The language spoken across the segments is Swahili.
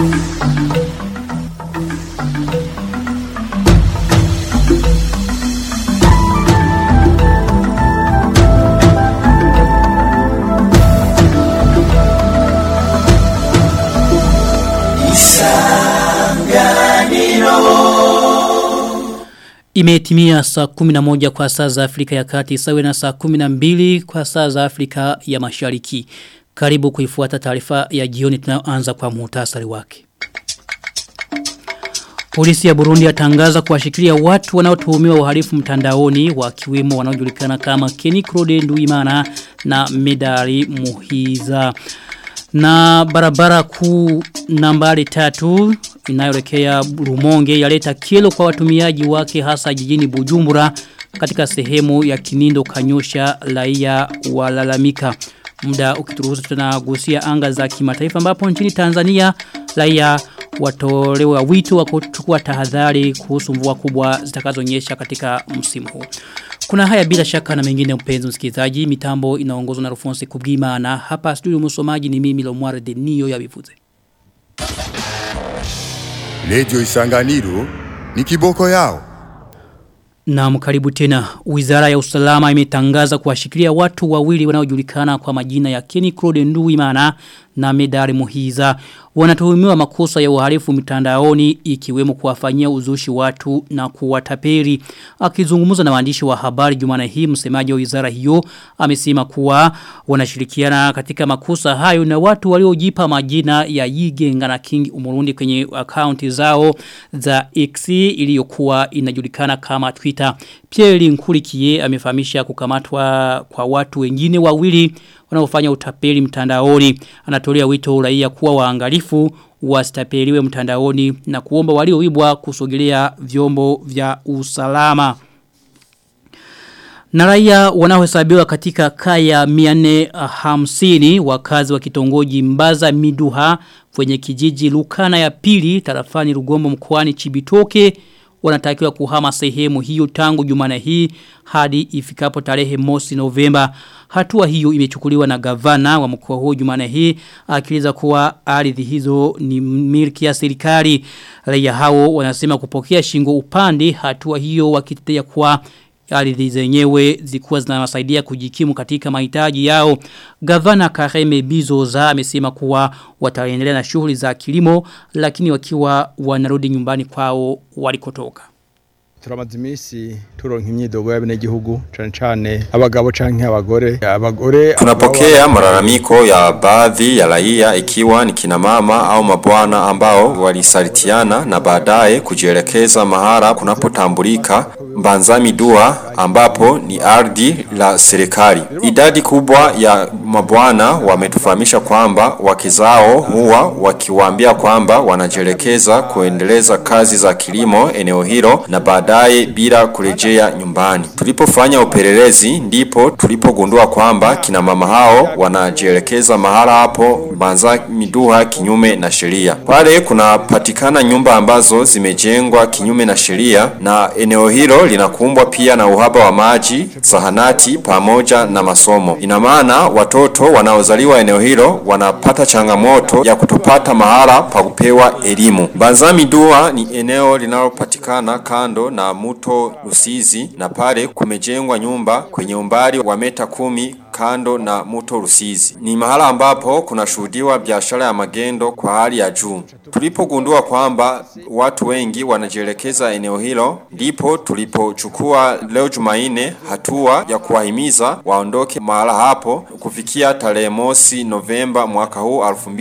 Imetimia saa 11 kwa saa za Afrika ya kati sawe na saa 12 kwa saa za Afrika ya mashariki. Karibu kuifuata taarifa ya jioni tunayoanza kwa muhtasari wake. Polisi ya Burundi yatangaza kuwashikilia watu wanaotuhumiwa uhalifu mtandaoni wakiwemo wanaojulikana kama Kenny Claude Nduimana na Medari Muhiza. Na barabara kuu nambari tatu inayoelekea Rumonge yaleta kilo kwa watumiaji wake hasa jijini Bujumbura katika sehemu ya Kinindo Kanyosha raia walalamika. Muda ukituruhusu tunagusia anga za kimataifa ambapo nchini Tanzania raia watolewa wito wa kuchukua tahadhari kuhusu mvua kubwa zitakazonyesha katika msimu huu. Kuna haya bila shaka na mengine mpenzi msikilizaji, mitambo inaongozwa na Rufonse Kubgima na hapa studio msomaji ni mimi Lomware Denio ya Bivuze. Radio Isanganiro ni kiboko yao. Na mkaribu tena, wizara ya usalama imetangaza kuwashikilia watu wawili wanaojulikana kwa majina ya Kenny Claude Nduwimana na Medari Muhiza. Wanatuhumiwa makosa ya uhalifu mitandaoni ikiwemo kuwafanyia uzushi watu na kuwataperi. Akizungumza na waandishi wa habari jumana hii msemaji wa wizara hiyo amesema kuwa wanashirikiana katika makosa hayo na watu waliojipa majina ya Yigenga na King Umurundi kwenye akaunti zao za X iliyokuwa inajulikana kama Twitter. Pierre Nkurikiye amefahamisha kukamatwa kwa watu wengine wawili wanaofanya utapeli mtandaoni. Anatolea wito raia kuwa waangalifu wasitapeliwe mtandaoni na kuomba walioibwa kusogelea vyombo vya usalama. Na raia wanaohesabiwa katika kaya 450 wakazi wa kitongoji Mbaza Miduha kwenye kijiji Lukana ya pili tarafani Rugombo mkoani Chibitoke wanatakiwa kuhama sehemu hiyo tangu jumana hii hadi ifikapo tarehe mosi Novemba. Hatua hiyo imechukuliwa na gavana wa mkoa huo jumana hii akiliza kuwa ardhi hizo ni milki ya serikali. Raia hao wanasema kupokea shingo upande hatua hiyo wakitetea kuwa ardhi zenyewe zikuwa zinawasaidia kujikimu katika mahitaji yao. Gavana Kareme Bizoza amesema kuwa wataendelea na shughuli za kilimo lakini wakiwa wanarudi nyumbani kwao walikotoka turamaze iminsi turonka imyidogo y'abenegihugu cane cane abagabo canke abagore abagore tunapokea malalamiko ya baadhi ya raia ikiwa ni kina mama au mabwana ambao walisalitiana na baadaye kujielekeza mahara kunapotambulika Mbanzami Dua ambapo ni ardhi la serikali. Idadi kubwa ya mabwana wametufahamisha kwamba wakizao huwa wakiwaambia kwamba wanajielekeza kuendeleza kazi za kilimo eneo hilo na baadaye bila kurejea nyumbani. Tulipofanya upelelezi ndipo tulipogundua kwamba kina mama hao wanajielekeza mahala hapo Mbanzami Dua kinyume na sheria. Pale kunapatikana nyumba ambazo zimejengwa kinyume na sheria na eneo hilo linakumbwa pia na uhaba wa maji, sahanati pamoja na masomo. Ina maana watoto wanaozaliwa eneo hilo wanapata changamoto ya kutopata mahala pa kupewa elimu. Banzami Dua ni eneo linalopatikana kando na mto Rusizi na pale kumejengwa nyumba kwenye umbali wa meta kumi kando na mto Rusizi. Ni mahala ambapo kunashuhudiwa biashara ya magendo kwa hali ya juu. Tulipogundua kwamba watu wengi wanajielekeza eneo hilo, ndipo tulipochukua leo Jumaine hatua ya kuwahimiza waondoke mahala hapo kufikia tarehe mosi Novemba mwaka huu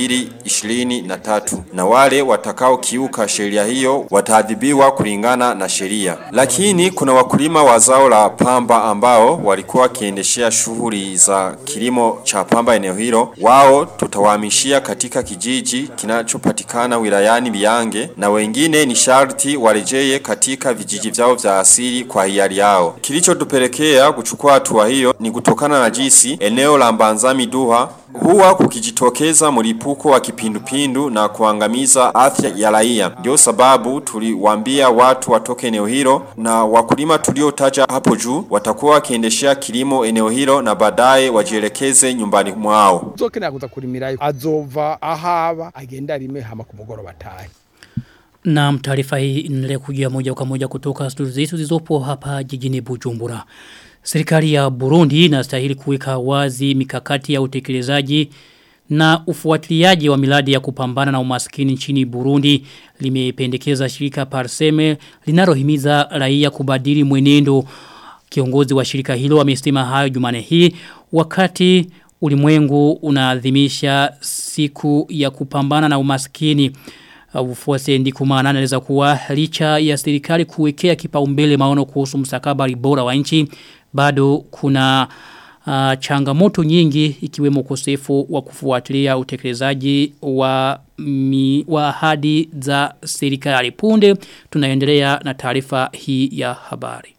2023 na wale watakao kiuka sheria hiyo wataadhibiwa kulingana na sheria. Lakini kuna wakulima wa zao la pamba ambao walikuwa wakiendeshea shughuli za kilimo cha pamba eneo hilo, wao tutawahamishia katika kijiji kinachopatikana wilayani Biange na wengine ni sharti warejee katika vijiji vyao vya asili kwa hiari yao. Kilichotupelekea kuchukua hatua hiyo ni kutokana na jinsi eneo la Mbanzami Duha huwa kukijitokeza mlipuko wa kipindupindu na kuangamiza afya ya raia. Ndio sababu tuliwaambia watu watoke eneo hilo na wakulima tuliotaja hapo juu watakuwa wakiendeshea kilimo eneo hilo na baadaye wajielekeze nyumbani mwao. uzokenera kuza kurimirayo azova ahaba agenda arime hama ku mugoroba atahe Na taarifa hii inaendelea kujia moja kwa moja kutoka studio zetu zilizopo hapa jijini Bujumbura. Serikali ya Burundi inastahili kuweka wazi mikakati ya utekelezaji na ufuatiliaji wa miradi ya kupambana na umaskini nchini Burundi limependekeza shirika Parseme linalohimiza raia kubadili mwenendo. Kiongozi wa shirika hilo amesema hayo Jumane hii wakati ulimwengu unaadhimisha siku ya kupambana na umaskini. Ufuase ndikumana anaeleza kuwa licha ya serikali kuwekea kipaumbele maono kuhusu mstakabali bora wa nchi bado kuna uh, changamoto nyingi ikiwemo ukosefu wa kufuatilia utekelezaji wa mi, wa ahadi za serikali punde tunaendelea na taarifa hii ya habari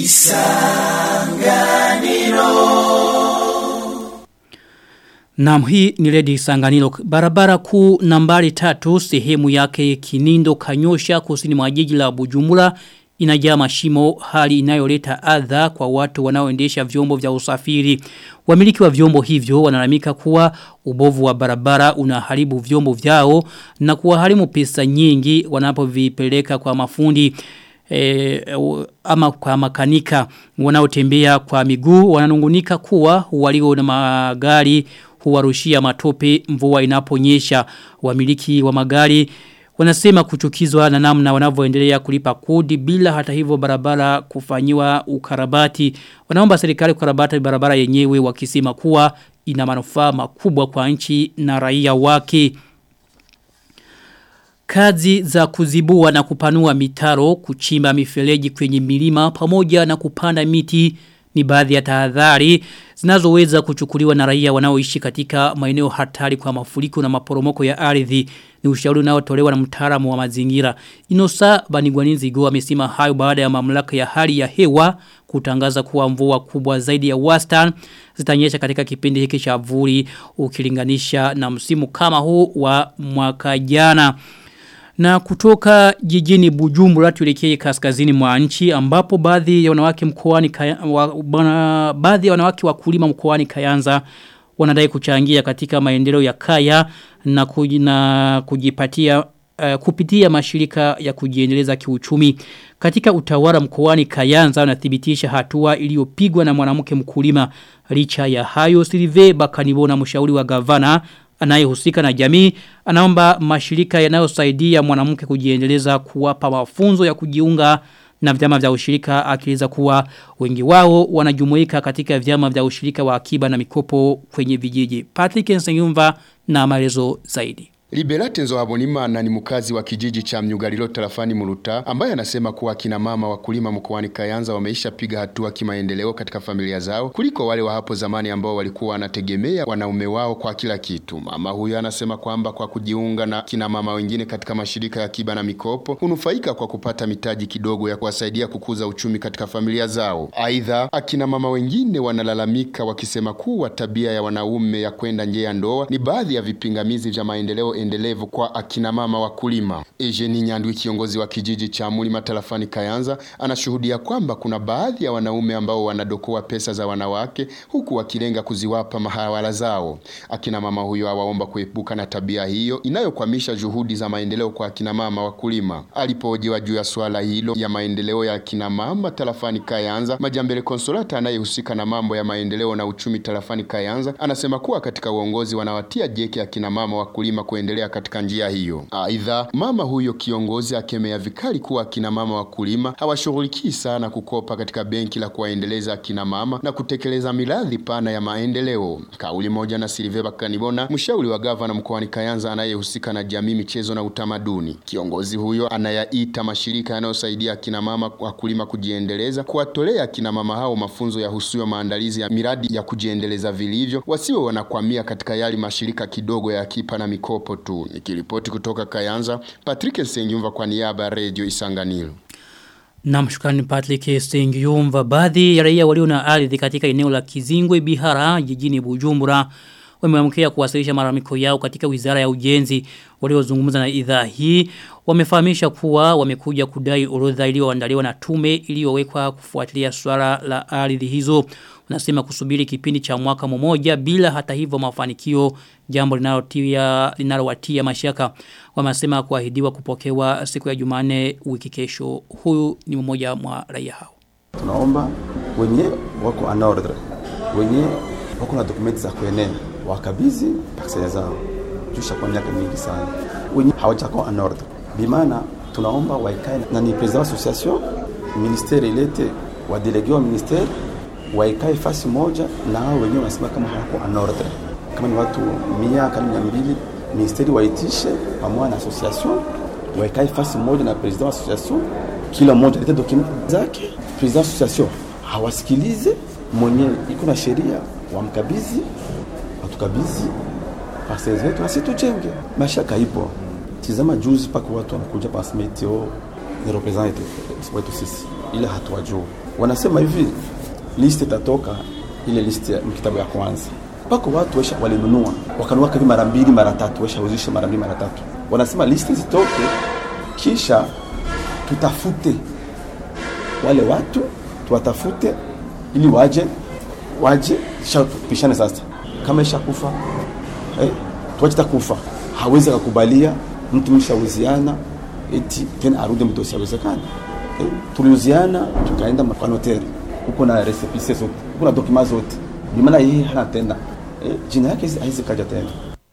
Naam hii ni Lady Sanganilo. Barabara kuu nambari tatu sehemu yake Kinindo Kanyosha kusini mwa jiji la Bujumbura inajaa mashimo hali inayoleta adha kwa watu wanaoendesha vyombo vya usafiri. Wamiliki wa vyombo hivyo wanalamika kuwa ubovu wa barabara unaharibu vyombo vyao na kuwaharimu pesa nyingi wanapovipeleka kwa mafundi e, ama kwa makanika wanaotembea kwa miguu wananungunika kuwa walio na magari huwarushia matope mvua inaponyesha wamiliki wa magari wanasema kuchukizwa na namna wanavyoendelea kulipa kodi bila hata hivyo barabara kufanyiwa ukarabati wanaomba serikali kukarabati barabara yenyewe wakisema kuwa ina manufaa makubwa kwa nchi na raia wake Kazi za kuzibua na kupanua mitaro, kuchimba mifereji kwenye milima pamoja na kupanda miti ni baadhi ya tahadhari zinazoweza kuchukuliwa na raia wanaoishi katika maeneo hatari kwa mafuriko na maporomoko ya ardhi ni ushauri unaotolewa na mtaalamu wa mazingira Inosa Banigwaninzi Go amesema hayo baada ya mamlaka ya hali ya hewa kutangaza kuwa mvua kubwa zaidi ya wastani zitanyesha katika kipindi hiki cha vuli ukilinganisha na msimu kama huu wa mwaka jana na kutoka jijini Bujumbura tuelekee kaskazini mwa nchi ambapo baadhi ya wanawake mkoani wa, bana, baadhi ya wanawake wakulima mkoani Kayanza wanadai kuchangia katika maendeleo ya kaya na, kuj, na kujipatia uh, kupitia mashirika ya kujiendeleza kiuchumi katika utawala mkoani Kayanza wanathibitisha hatua iliyopigwa na mwanamke mkulima licha ya hayo Silve Bakanibona mshauri wa gavana anayehusika na jamii anaomba mashirika yanayosaidia mwanamke kujiendeleza kuwapa mafunzo ya kujiunga na vyama vya ushirika akieleza kuwa wengi wao wanajumuika katika vyama vya ushirika wa akiba na mikopo kwenye vijiji. Patrick Nsengumva na maelezo zaidi. Liberate Nzohabonimana ni mkazi wa kijiji cha Mnyugalilo tarafani Muruta ambaye anasema kuwa kina mama wakulima mkoani Kayanza wameisha piga hatua kimaendeleo katika familia zao kuliko wale wa hapo zamani ambao walikuwa wanategemea wanaume wao kwa kila kitu. Mama huyo anasema kwamba kwa kujiunga na kina mama wengine katika mashirika ya akiba na mikopo hunufaika kwa kupata mitaji kidogo ya kuwasaidia kukuza uchumi katika familia zao. Aidha, akina mama wengine wanalalamika wakisema kuwa tabia ya wanaume ya kwenda nje ya ndoa ni baadhi ya vipingamizi vya maendeleo endelevu kwa akina mama wakulima. Eugenie Nyandwi kiongozi wa kijiji cha Mulima tarafani Kayanza anashuhudia kwamba kuna baadhi ya wanaume ambao wanadokoa pesa za wanawake huku wakilenga kuziwapa mahawala zao. Akina mama huyo awaomba kuepuka na tabia hiyo inayokwamisha juhudi za maendeleo kwa akina mama wakulima. Alipohojiwa juu ya swala hilo ya maendeleo ya akina mama tarafani Kayanza, Majambele Konsolata anayehusika na mambo ya maendeleo na uchumi tarafani Kayanza anasema kuwa katika uongozi wanawatia jeki akina mama wakulima kuendelea kuendelea katika njia hiyo. Aidha, mama huyo kiongozi akemea vikali kuwa akina mama wakulima hawashughulikii sana kukopa katika benki la kuwaendeleza akina mama na kutekeleza miradi pana ya maendeleo. Kauli moja na Silvia Kanibona, mshauri wa gavana mkoani Kayanza anayehusika na jamii, michezo na utamaduni. Kiongozi huyo anayaita mashirika yanayosaidia akina mama wakulima kujiendeleza kuwatolea akina mama hao mafunzo ya husuyo maandalizi ya miradi ya kujiendeleza vilivyo, wasiwe wanakwamia katika yali mashirika kidogo ya akipa na mikopo tu. Nikiripoti kutoka Kayanza, Patrick Nsengyumva kwa niaba ya Radio Isanganiro. Na mshukrani Patrick Stengyumva baadhi ya raia walio na ardhi katika eneo la Kizingwe Bihara jijini Bujumbura wameamkia kuwasilisha malalamiko yao katika Wizara ya Ujenzi waliozungumza na idhaa hii wamefahamisha kuwa wamekuja kudai orodha iliyoandaliwa na tume iliyowekwa kufuatilia swala la ardhi hizo wanasema kusubiri kipindi cha mwaka mmoja bila hata hivyo mafanikio jambo linalotia linalowatia mashaka wamesema kuahidiwa kupokewa siku ya Jumanne wiki kesho huyu ni mmoja mwa raia hao tunaomba wenye wako en ordre wenye wako na dokumenti za kuenea wakabizi parcele zao jusha kwa miaka mingi sana wenye hawajako en ordre bimana tunaomba waikae na ni president association ministere ilete wadelege wa ministere waikae fasi moja na hao wenyewe wanasema kama hawako en ordre kama ni watu mia kama mia mbili ministeri waitishe pamoja na association waikae fasi moja na president wa association kila mmoja alete document zake president association hawasikilize mwenye iko na sheria wamkabizi watukabidhi parcel zetu nasi tujenge mashaka ipo tizama juzi paka watu wanakuja pasmeteo ni represent wetu sisi ila hatuwajua wanasema hivi liste itatoka ile liste ya kitabu ya kwanza pako watu wesha walinunua wakanunua kavi mara mbili mara tatu weshauzisha mara mbili mara tatu wanasema liste zitoke kisha tutafute wale watu tuwatafute ili waje waje kisha tupishane sasa kama ishakufa eh, tuache takufa hawezi akakubalia mtu mshauziana eti tena arudi mtu asiwezekana eh, tuliuziana tukaenda kwa noteri huko na recipes zote huko na document zote bimaana yeye hana tena eh, jina yake haizi kaja tena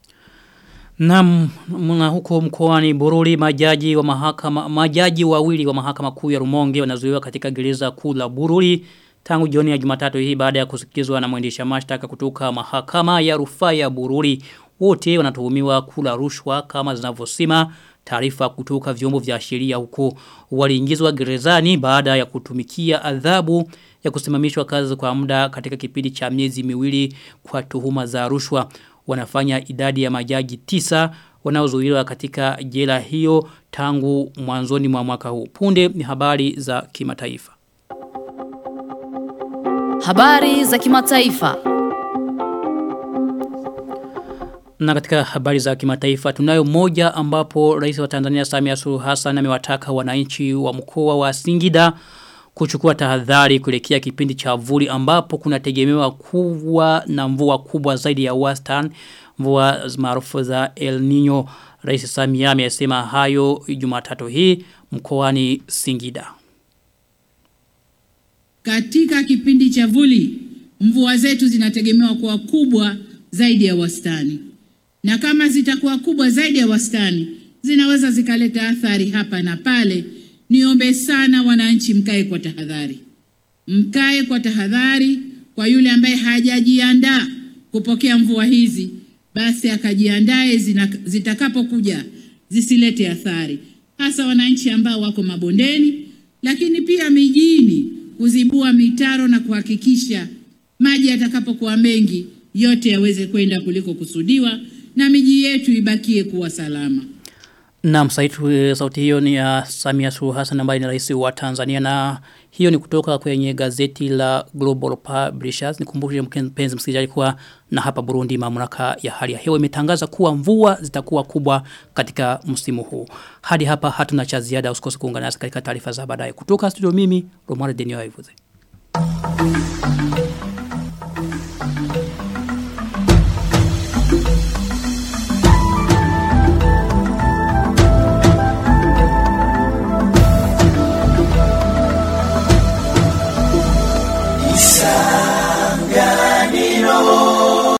Naam, na huko mkoani Bururi majaji wa mahakama majaji wawili wa mahakama kuu ya Rumonge wanazuiwa katika gereza kuu la Bururi tangu jioni ya Jumatatu hii baada ya kusikizwa na mwendesha mashtaka kutoka mahakama ya rufaa ya Bururi. Wote wanatuhumiwa kula rushwa kama zinavyosema taarifa kutoka vyombo vya sheria huko waliingizwa gerezani baada ya kutumikia adhabu ya kusimamishwa kazi kwa muda katika kipindi cha miezi miwili kwa tuhuma za rushwa wanafanya idadi ya majaji tisa wanaozuiliwa katika jela hiyo tangu mwanzoni mwa mwaka huu. Punde ni habari za kimataifa. Habari za kimataifa. Na katika habari za kimataifa tunayo moja ambapo rais wa Tanzania Samia Suluhu Hassan amewataka wananchi wa mkoa wa Singida kuchukua tahadhari kuelekea kipindi cha vuli ambapo kunategemewa kuwa na mvua kubwa zaidi ya wastani mvua maarufu za El Nino Rais Samia amesema hayo Jumatatu hii mkoani Singida Katika kipindi cha vuli mvua zetu zinategemewa kuwa kubwa zaidi ya wastani. Na kama zitakuwa kubwa zaidi ya wastani, zinaweza zikaleta athari hapa na pale. Niombe sana wananchi mkae kwa tahadhari. Mkae kwa tahadhari kwa yule ambaye hajajiandaa kupokea mvua hizi, basi akajiandae zitakapokuja zisilete athari. Hasa wananchi ambao wako mabondeni, lakini pia mijini kuzibua mitaro na kuhakikisha maji yatakapokuwa mengi yote yaweze kwenda kuliko kusudiwa na miji yetu ibakie kuwa salama. Na msaitu sauti hiyo ni ya Samia Suluhu Hassan ambaye ni rais wa Tanzania na hiyo ni kutoka kwenye gazeti la Global Publishers. Nikumbushe mpenzi msikilizaji kuwa na hapa Burundi mamlaka ya hali ya hewa imetangaza kuwa mvua zitakuwa kubwa katika msimu huu. Hadi hapa hatuna cha ziada usikose kuungana nasi katika taarifa za baadaye. Kutoka studio mimi Romare Denio Ivuze.